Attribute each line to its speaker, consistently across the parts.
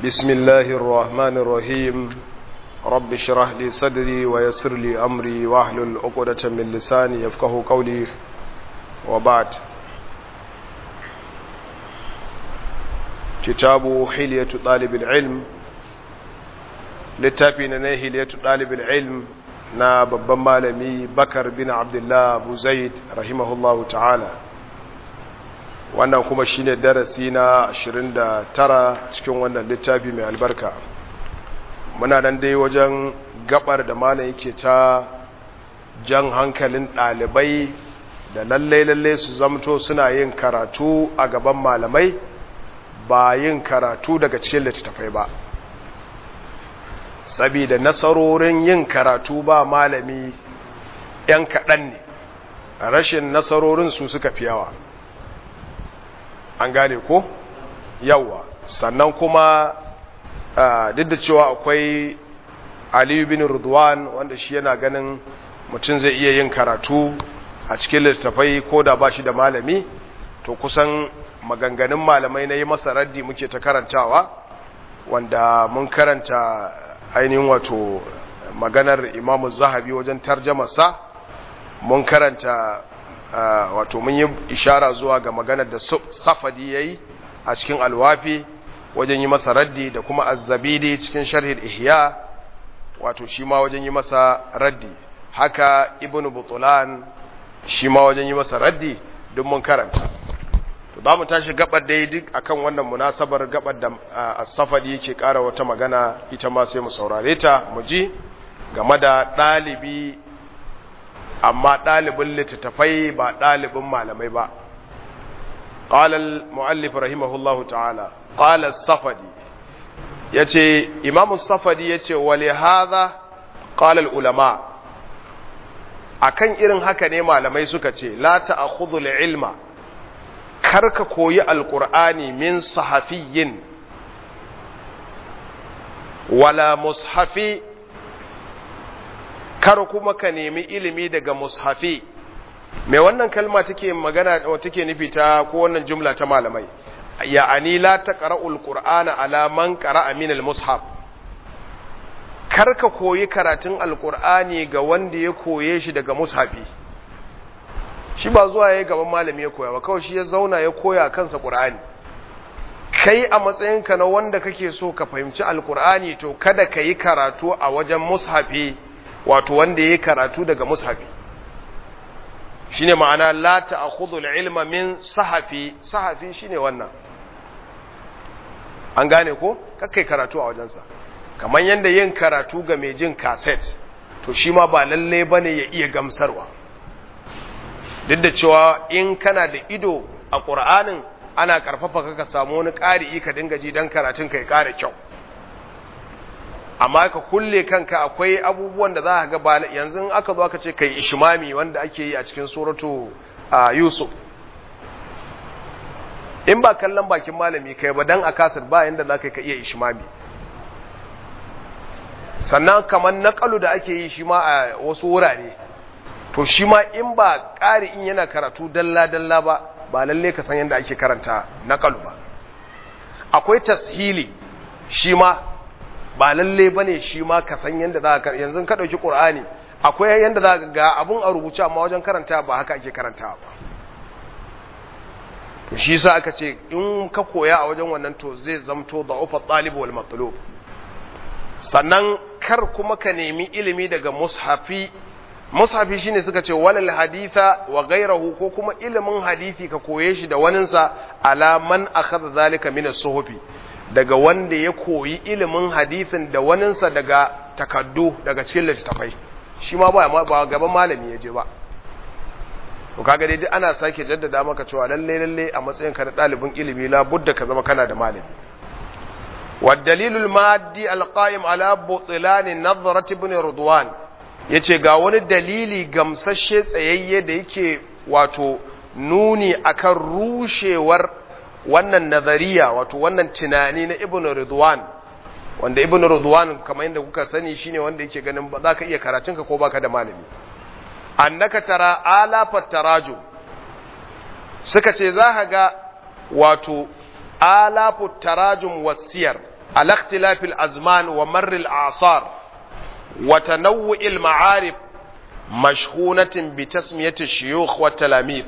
Speaker 1: بسم الله الرحمن الرحيم رب اشرح لي صدري ويسر لي أمري واحلل عقدة من لساني يفقه قولي وبعد كتاب حلية طالب العلم littafi na na hiliyatu ɗalibin ilm na babban malami bakar bin abdullah abu zaid rahimahullahu ta'ala wannan kuma shine darasi na 29 cikin wannan littafi mai albarka muna nan dai wajen gabar da malam yake ta jan hankalin ɗalibai da lallai-lallai su zamto suna yin karatu a gaban malamai ba yin karatu daga cikin littattafai ba saboda nasarorin yin karatu ba malami ‘yan kaɗan ne rashin nasarorin su suka fi yawa an gane ko yawa sannan kuma duk da cewa akwai aliyu bin rudwan wanda shi yana ganin mutum zai iya yin karatu a cikin littattafai ko da ba shi da malami to kusan maganganun malamai na yi masa raddi muke ta karantawa wanda mun karanta ainihin wato maganar imamu zahabi wajen tarjamasa mun karanta wato mun yi ishara zuwa ga maganar da safadi ya yi a cikin alwafi wajen yi masa raddi da kuma azzabidi cikin sharhid ihya wato shi ma wajen yi masa raddi haka ibn butulan shi ma wajen yi masa raddi duk mun karanta to za mu tashi gabar dai duk akan wannan munasabar gabar da as-safadi yake ƙara wata magana ita ma sai mu saurare ta mu ji game da ɗalibi amma ɗalibin littattafai ba ɗalibin malamai ba qala al-muallif rahimahullahu ta'ala qala as-safadi yace imam as-safadi yace wa li hadha qala al-ulama akan irin haka ne malamai suka ce la ta'khudhu al-ilma karka koyi alkur'ani min sahafiyin wala mushafi kar kuma ka nemi ilimi daga mushafi mai wannan kalma take magana take nufi ta ko wannan jumla ta malamai ya'ani la taqra'ul qur'ana ala man qara'a min al-mushaf karka koyi karatun alkur'ani ga wanda ya koye shi daga mushafi shi ba zuwa ya yi gaban malami ya koya ba kawai shi ya zauna ya koya kansa ƙur'ani kai a matsayinka na wanda kake so ka fahimci alƙur'ani to kada ka yi karatu a wajen mushafi wato wanda ya yi karatu daga mushafi shi ne ma'ana la ta'khudhu al-ilma min sahafi sahafi shine wannan an gane ko kakkai karatu a wajensa kamar yadda yin karatu ga mai jin cassette to shi ma ba lalle bane ya iya gamsarwa duk da cewa in kana da ido a ƙur'anin ana ƙarfafa ka samu wani ƙari ka dinga ji don karatun ka ya ƙara kyau amma ka kulle kanka akwai abubuwan da za ka ga yanzu aka zo aka ce kai ishimami wanda ake yi a cikin suratu yusuf in ba kallon bakin malami kai ba dan a kasar ba yanda za ka iya ishimami sannan kamar naƙalu da ake yi shi ma a wasu wurare to shi ma in ba ƙari in yana karatu dalla-dalla ba ba lalle ka san yadda ake karanta naƙalu ba akwai tashili shi ma ba lalle ba ne shi ma ka san yadda za ka yanzu ka ɗauki ƙur'ani akwai yadda za ka ga abun a rubuce amma wajen karanta ba haka ake karanta ba to shi sa aka ce in ka koya a wajen wannan to zai zamto da ufa ɗalibu wal matlub sannan kar kuma ka nemi ilimi daga mushafi mushafi shine suka ce walal haditha wa ghayrahu ko kuma ilimin hadisi ka koye shi da waninsa ala man akhadha zalika min as-suhufi daga wanda ya koyi ilimin hadisin da waninsa daga takaddu daga cikin littattafai shi ma ba ba gaban malami ya je ba to kaga dai ana sake jaddada maka cewa lalle lalle a matsayin ka na dalibin ilimi la budda ka zama kana da malami والدليل المادي القائم على بطلان نظرة ابن رضوان yace ga wani dalili gamsashe tsayayye da yake wato nuni akan rushewar wannan nazariya wato wannan tunani na ibn ridwan wanda ibn ridwan kamar yadda kuka sani shine wanda yake ganin ba za ka iya karatunka ko baka da malami annaka tara alafat tarajum suka ce za ka ga wato alafu tarajum wasiyar على اختلاف الأزمان ومر الأعصار وتنوع المعارف مشهونة بتسمية الشيوخ والتلاميذ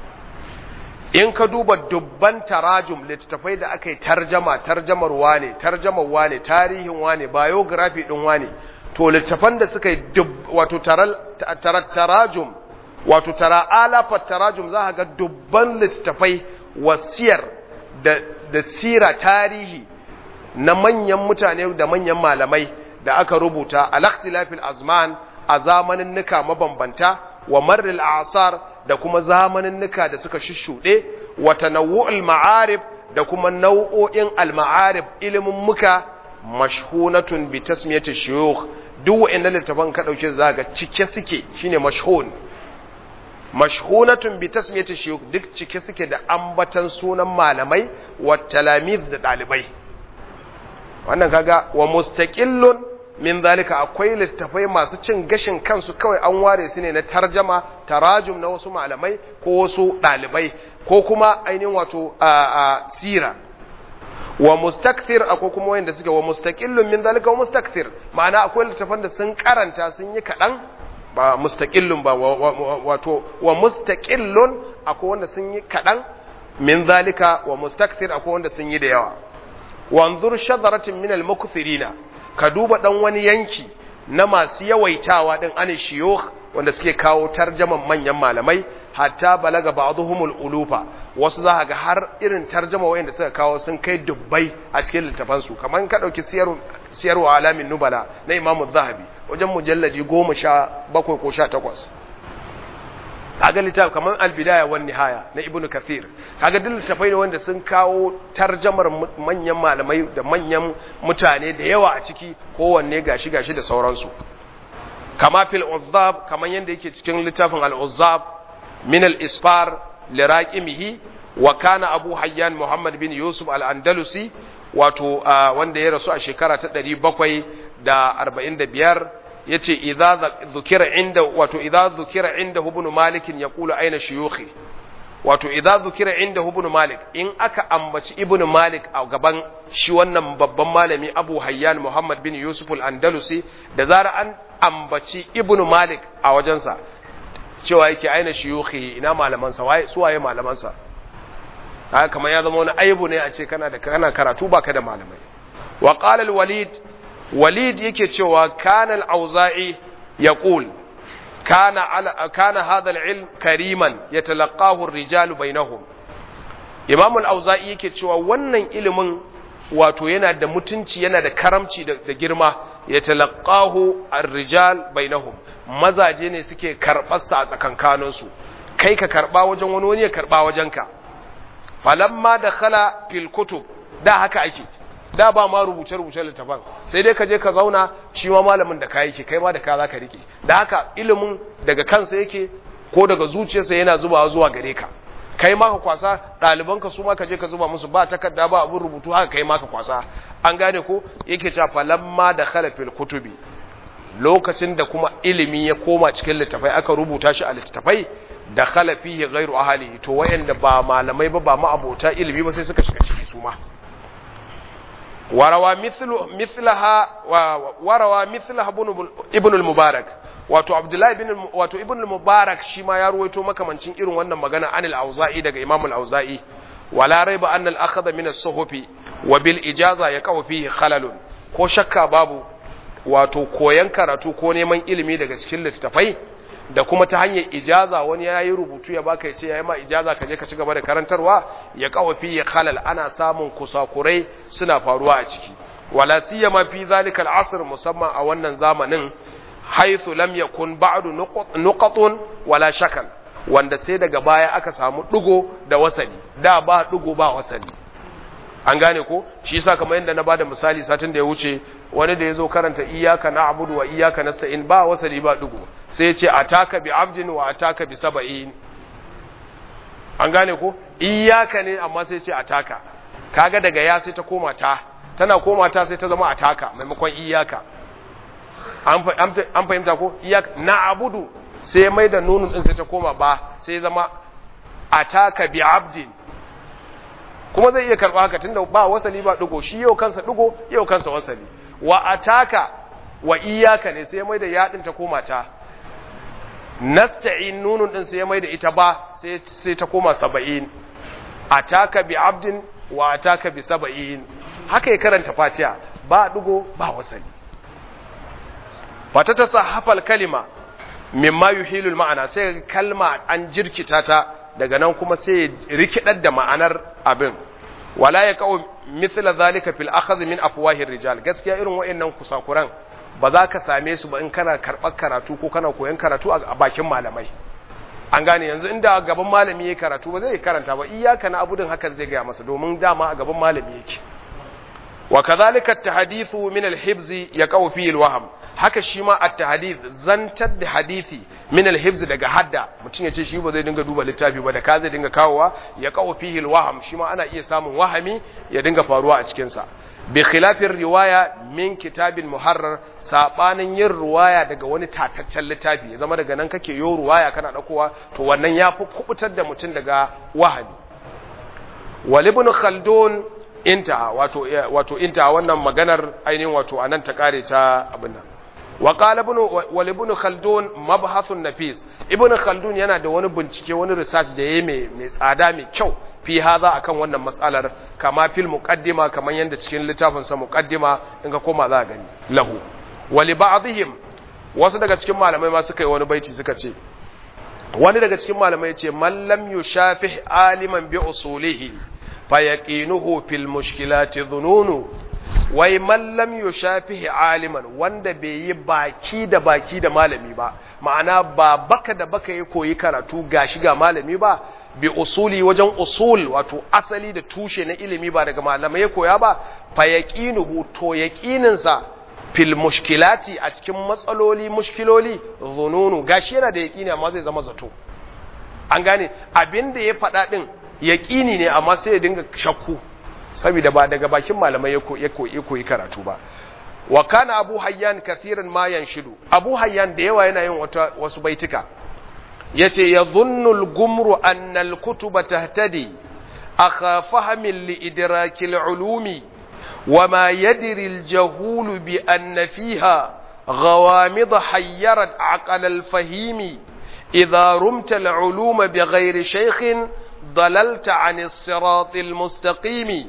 Speaker 1: in ka duba dubban tarajum littattafai da aka yi tarjama tarjamar wane tarjamar wane tarihin wane biography din wane to littattafan da suka yi wato tarajum wato tara alafa tarajum za ga dubban littattafai wasiyar da, da sira tarihi na manyan mutane da manyan malamai da aka rubuta al-ikhtilafil azman a zamanin nuka mabambanta wa marril asar da kuma zamanin nuka da suka shushuɗe wa tanawu'ul ma'arif da kuma nau'o'in al-ma'arif ilimin muka mashhunatun bi tasmiyati shuyukh duk wa'annan littafan ka dauke za ga cike suke shine mashhun mashhunatun bi tasmiyati shuyukh duk cike suke da ambatan sunan malamai wa talamiz da dalibai wannan kaga wa mustaqillun min zalika akwai littafai masu cin gashin kansu kawai an ware su ne na tarjama tarajum na wasu malamai ko wasu dalibai ko kuma ainihin wato a sira wa mustakthir akwai kuma wanda suke wa mustaqillun min zalika wa mustakthir ma'ana akwai littafan da sun karanta sun yi kadan ba mustaqillun ba wato wa mustaqillun akwai wanda sun yi kadan min zalika wa mustakthir akwai wanda sun yi da yawa wanzur shadaratin min al-mukthirina ka duba dan wani yanki na masu yawaitawa din an shiyukh wanda suke kawo tarjaman manyan malamai hatta balaga ba'dhumul ulufa wasu za ga har irin tarjama wayanda suka kawo sun kai dubbai a cikin littafan su kaman ka dauki siyar siyarwa alamin nubala na Imam zahabi wajen mujalladi 17 ko 18 kaga littaf kaman al-bidaya wan nihaya na ibnu kathir kaga duk littafai ne wanda sun kawo tarjamar manyan malamai da manyan mutane da yawa a ciki kowanne gashi gashi da sauransu kama fil uzzab kaman yanda yake cikin littafin al-uzzab min al-isfar liraqimihi wa kana abu hayyan muhammad bin yusuf al-andalusi wato wanda ya rasu a shekara ta 745 yace idza zukira inda wato idza zukira inda ibn malik yaqulu aina shuyukhi wato idza zukira inda ibn malik in aka ambaci ibn malik a gaban shi wannan babban malami abu hayyan muhammad bin yusuf al-andalusi da zara an ambaci ibn malik a wajensa cewa yake aina shuyukhi ina malamansa waye su waye malamansa haka kamar ya zama wani aibu ne a ce kana da kana karatu baka da malamai wa qala al-walid walid yake cewa kana al-auza'i yaqul kana ala kana hadha al-ilm kariman yatalaqahu ar-rijal bainahum imam al-auza'i yake cewa wannan ilimin wato yana da mutunci yana da karamci da girma yatalaqahu ar-rijal bainahum mazaje ne suke karbar sa a tsakankanin su kai ka karba wajen wani wani ya karba wajenka falamma dakhala fil kutub da haka ake da ba ma rubuce-rubuce littafan sai dai ka je ka zauna shi ma malamin da ka yake kai ma da ka za ka rike da haka ilimin daga kansa yake ko daga zuciyarsa yana zubawa zuwa gare ka kai ma ka kwasa ɗalibanka su ma ka je ka zuba musu ba takarda ba abin rubutu haka kai ma ka kwasa an gane ko yake cewa falamma da khalafil kutubi lokacin da kuma ilimi ya koma cikin littafai aka rubuta shi a littafai da khalafihi ghairu ahli to wayanda ba malamai ba ba ma abota ilimi ba sai suka shiga ciki su ma warawa mithlaha warawa mithlaha ibn al-mubarak wato abdullahi ibn wato ibn al-mubarak shi ma ya ruwaito makamancin irin wannan magana an al-auza'i daga imam al-auza'i wala raiba anna al-akhdha min as-suhufi wa bil ijaza yaqau fihi khalalun ko shakka babu wato koyan karatu ko neman ilimi daga cikin littafai da kuma ta hanyar ijaza wani ya yi rubutu ya baka ya ce ya yi ma ijaza ka je ka ci gaba da karantarwa ya kawafi ya khalal ana samun kusakurai suna faruwa a ciki wala siyama fi zalika al'asr musamman a wannan zamanin haythu lam yakun ba'du nuqatun wala shakal wanda sai daga baya aka samu digo da wasali da ba digo ba wasali an gane ko shi yasa kamar yadda na bada misali satin da ya wuce wani da yazo karanta iyyaka na'budu wa iyyaka nasta'in ba wasali ba dugu sai ya ce ataka bi abdin wa ataka bi sab'in an gane ko iyyaka ne amma sai ya ce ataka kaga daga ya sai ta koma ta tana koma ta sai ta zama ataka maimakon iyyaka an fahimta ko iyyaka na'budu sai mai da nunun din sai ta koma ba sai zama ataka bi abdin kuma zai iya karɓa haka tunda ba wasali ba ɗigo shi yau kansa ɗigo yau kansa wasali wa ataka wa iyaka ne sai mai da yaɗin ta koma ta nasta'in nunun din sai mai da ita ba sai sai ta koma saba'in ataka bi abdin wa ataka bi saba'in haka ya karanta fatiha ba ɗigo ba wasali fata ta sahafal kalima mimma yuhilul ma'ana sai kalma an jirkita ta daga nan kuma sai rikidar da ma'anar abin wala ya kawo mithla zalika fil akhadh min afwahir rijal gaskiya irin wayannan kusakuran ba za ka same su ba in kana karɓar karatu ko kana koyon karatu a bakin malamai an gane yanzu inda gaban malami yake karatu ba zai karanta ba iyaka na abudin hakan zai gaya masa domin dama a gaban malami yake wa kadhalika at-tahdithu min al-hibz yaqaw fi al-wahm haka shi ma at-tahdith zantar da hadisi min al-hibz daga hadda mutum ya ce shi ba zai dinga duba littafi ba da ka zai dinga kawowa ya qaw fihi al-wahm shi ma ana iya samun wahami ya dinga faruwa a cikin sa bi khilafin riwaya min kitabin muharrar sabanin yin riwaya daga wani tataccen littafi ya zama daga nan kake yo riwaya kana dakowa to wannan yafi kubutar da mutum daga wahami wal ibn khaldun intaha wato wato intaha wannan maganar ainihin wato anan ta kare ta abin nan wa qala ibn wal ibn khaldun mabhathun nafis ibn khaldun yana da wani bincike wani research da yayi mai mai tsada mai kyau fi haza akan wannan matsalar kama fil muqaddima kaman yanda cikin littafin sa muqaddima in ka koma za ka gani lahu wa li ba'dihim wasu daga cikin malamai ma suka yi wani baiti suka ce wani daga cikin malamai ya ce man lam yushafih aliman bi usulihi fayaqinuhu fil mushkilati dhununu wai man lam yushafihi aliman wanda bai yi baki da baki da malami ba ma'ana ba baka da baka yi koyi karatu gashi ga malami ba bi usuli wajen usul wato asali da tushe na ilimi ba daga malamai ya koya ba fayaqinuhu to yaqinin sa fil mushkilati a cikin matsaloli mushkiloli dhununu gashi yana da yaqini amma zai zama zato an gane abinda ya faɗa din yaƙini ne amma sai ya dinga shakku saboda ba daga bakin malamai ya koyi karatu ba wa kana abu hayyan kathiran ma yanshidu abu hayyan da yawa yana yin wata wasu baitika yace yadhunnu al-gumru anna al-kutuba tahtadi akha fahmin li idraki al-ulumi وما يدري الجهول بأن فيها غوامض حيرت عقل الفهيم إذا رمت العلوم بغير شيخ ضللت عن الصراط المستقيم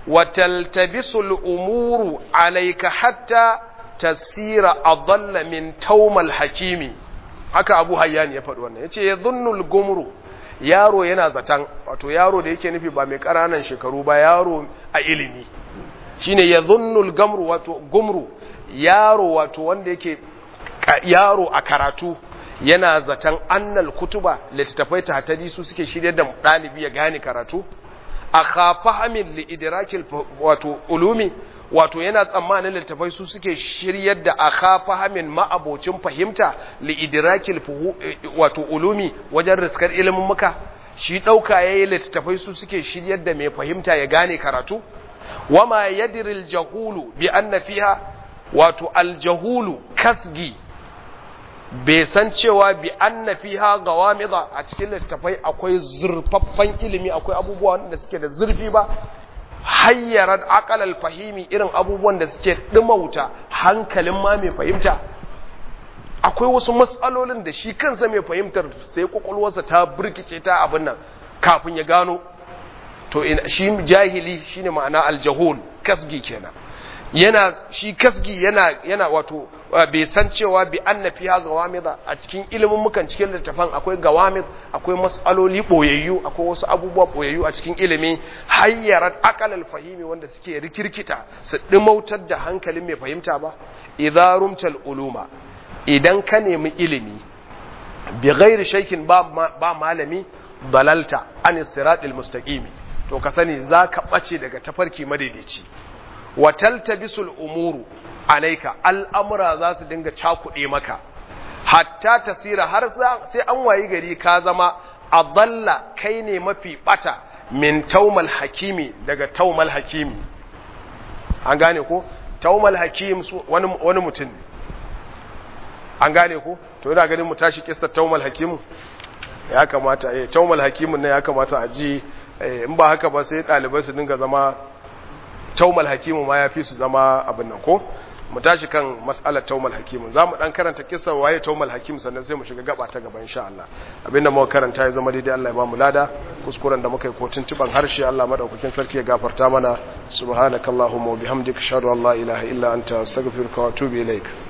Speaker 1: وتلتبس الأمور عليك حتى تسير أضل من توم الحكيم haka Abu Hayyan ya faɗi wannan yace yadhunnul gumru yaro yana zatan wato yaro da yake nufi ba mai ƙananan shekaru ba yaro a ilimi shine yadhunnul gamru wato gumru yaro wato wanda yake yaro a karatu yana zaton annal kutuba littattafai tahtadi su suke shirye da ɗalibi ya gane karatu a khafahamin li idrakil wato ulumi wato yana tsammanin littattafai su suke shiryar da a khafahamin ma'abocin fahimta li idrakil wato ulumi wajen riskar ilimin muka shi ɗauka yayi littattafai su suke shiryar da mai fahimta ya gane karatu wama yadril jahulu bi anna fiha wato aljahulu kasgi bai san cewa bi anna fiha gawamida a cikin littafai akwai zurfaffan ilimi akwai abubuwa wanda suke da zurfi ba hayyarar aqalal fahimi irin abubuwan da suke dumauta hankalin ma mai fahimta akwai wasu matsalolin da shi kansa mai fahimtar sai kwakwalwarsa ta burkice ta abin nan kafin ya gano to shi jahili shine ma'ana aljahul kasgi kenan yana shi kasgi yana yana wato bai san cewa bi anna fiha gawamida a cikin ilimin mukan cikin littafan akwai gawamid akwai mas'aloli boyayyu akwai wasu abubuwa boyayyu a cikin ilimi hayyarat aqalal fahimi wanda suke rikirkita su dimautar da hankalin mai fahimta ba idza rumtal uluma idan ka nemi ilimi bi ghairi shaykin ba ba malami dalalta an siratil mustaqimi to ka sani zaka bace daga tafarki madaidaici wa taltabisul umuru alaika al'amura za su dinga cakuɗe maka hatta tasira har sai an wayi gari ka zama a dalla kai ne mafi bata min taumal hakimi daga taumal hakimi an gane ko taumal hakim wani, wani mutum ne an gane ko to yana ganin mu tashi kissa taumal hakimu ya kamata eh taumal hakimun ne ya kamata a ji in ba haka ba sai ɗalibai su dinga zama taumal hakimu ma ya fi su zama abin nan ko mu tashi kan mas'alar taumal hakimu za mu ɗan karanta kisa waye taumal hakimu sannan sai mu shiga gaba ta gaba insha Allah abinda muka karanta ya zama daidai Allah ya ba mu lada kuskuren da muka yi ko tuntuban harshe Allah madaukakin sarki ya gafarta mana subhanakallahumma wa bihamdika ashhadu an la ilaha illa anta astaghfiruka wa atubu ilaik